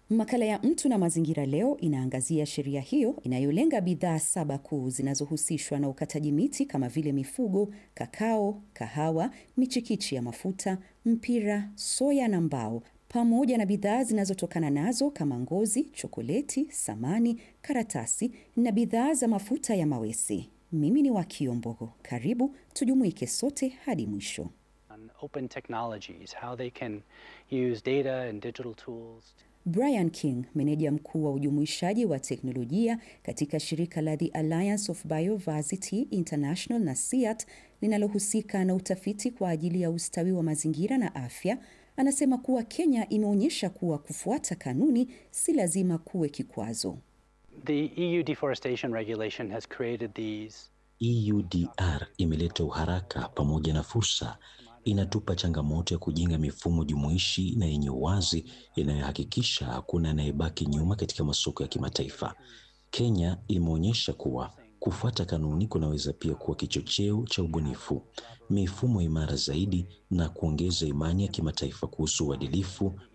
Makala ya Mtu na Mazingira leo inaangazia sheria hiyo inayolenga bidhaa saba kuu zinazohusishwa na ukataji miti kama vile mifugo, kakao, kahawa, michikichi ya mafuta, mpira, soya na mbao, pamoja na bidhaa zinazotokana nazo kama ngozi, chokoleti, samani, karatasi na bidhaa za mafuta ya mawese. Mimi ni Wakio Mbogo. Karibu tujumuike sote hadi mwisho. on open technologies, how they can use data and digital tools. Brian King, meneja mkuu wa ujumuishaji wa teknolojia katika shirika la The Alliance of Biodiversity International na SEAT linalohusika na utafiti kwa ajili ya ustawi wa mazingira na afya, anasema kuwa Kenya imeonyesha kuwa kufuata kanuni si lazima kuwe kikwazo. The EU deforestation regulation has created these EUDR imeleta uharaka pamoja na fursa. Inatupa changamoto ya kujenga mifumo jumuishi na yenye uwazi inayohakikisha hakuna anayebaki nyuma katika masoko ya kimataifa. Kenya imeonyesha kuwa kufuata kanuni kunaweza pia kuwa kichocheo cha ubunifu, mifumo imara zaidi na kuongeza imani ya kimataifa kuhusu uadilifu